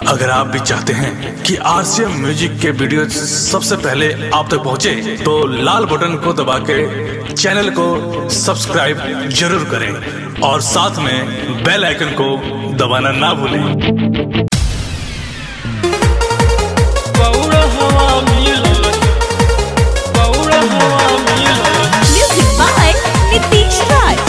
अगर आप भी चाहते हैं कि आरसीएम म्यूजिक के वीडियो सबसे पहले आप तक पहुंचे, तो लाल बटन को दबा के चैनल को सब्सक्राइब जरूर करें और साथ में बेल आइकन को दबाना ना भूलें बौड़ा हवा मिलल बौड़ा हवा मिलल Music by Nitish Raj.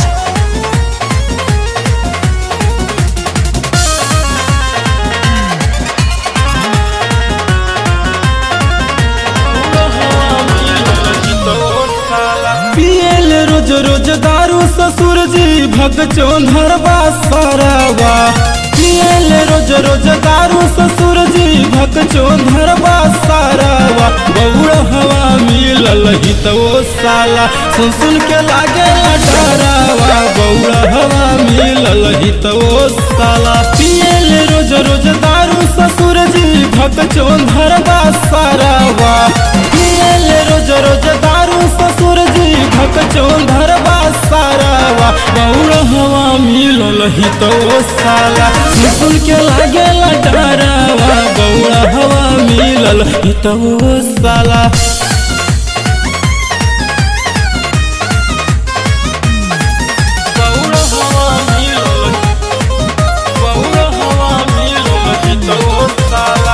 बौड़ा हवा मिलल जितोर साला पियल रोज रोज दारू ससुर जी भग चौधरवा सारावा पियल रोज रोज दारू ससुर जी भग चौधरवा सारावा बउड़ हवा मिलल ही तो ओ साला सुन सुन के लागे डरावा बउड़ हवा मिलल ही तो ओ साला पियल रोज रोज दारू ससुर जी भग चौधरवा सारावा पियल रोज रोज दारू ससुर जी भक चौधरवा सारावा बौड़ हवा मिलल ही तो ओ साला सुन के लागेला डरावा बौड़ हवा मिलल ही तो ओ साला बौड़ा हवा मिलल बौड़ा हवा मिलल जितोर साला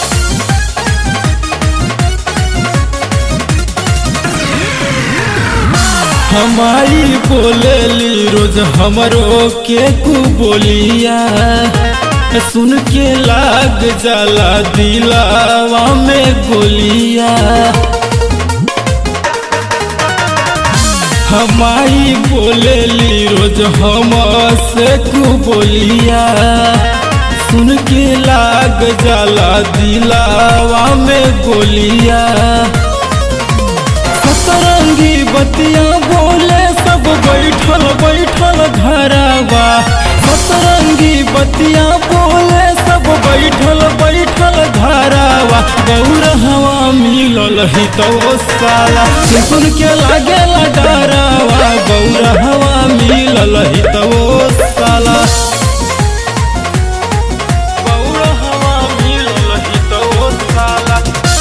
हमारी बोलेली रोज हमरो के कु बोलिया सुन के लाग जाला दिलावा में गोलिया हमारी बोलेली रोज हम से कु बोलिया सुन के लाग जाला दिलावा में गोलिया सतरंगी बतिया बोले सब बैठल बैठल घरवा सतरंगी बतिया बोले सब बैठल बैठल घरवा गौर हवा मिलल ही तो ओ साला सुन के लागेला डरावा गौर हवा मिलल ही तो ओ साला बौड़ा हवा मिलल जितोर साला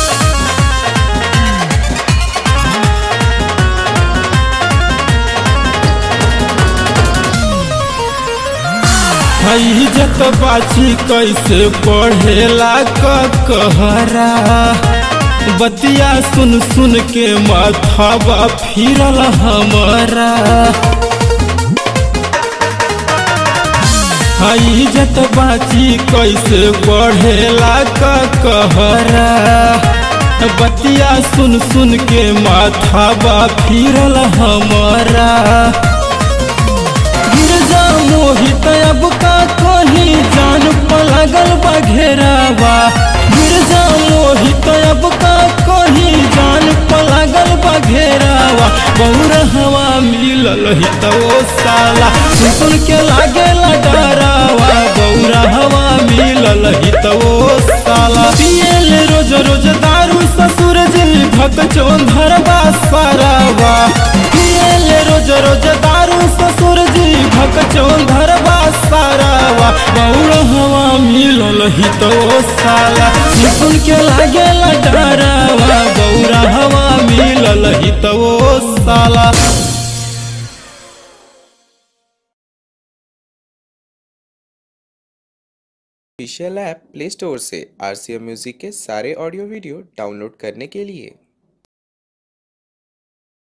हई जत बाची कैसे पढ़ेला क कहरा बतिया सुन सुन के माथावा फिरल हमारा हई जत बाची कैसे पढ़ेला क कहरा बतिया सुन सुन के माथावा फिरल हमारा गिरजा मोहित अब का कहीं जान पलगल बघेरावा गिरजा मोहित अब का कहीं जान पलगल बघेरावा बौर हवा मिलल ही तो ओ साला सुन सुन के लागेला डरावा बौर हवा मिलल ही तो ओ साला पियल रोज रोज दारू ससुर जी भक चौधरवा सारावा पियल रोज रोज दारू ससुर जी भक चौधरवा सारावा बौड़ हवा मिलल ही तो ओ साला सुन के लागेला डरावा बौड़ हवा मिलल ही तो ओ साला ऑफिशियल ऐप प्ले स्टोर से आर सी एम म्यूजिक के सारे ऑडियो वीडियो डाउनलोड करने के लिए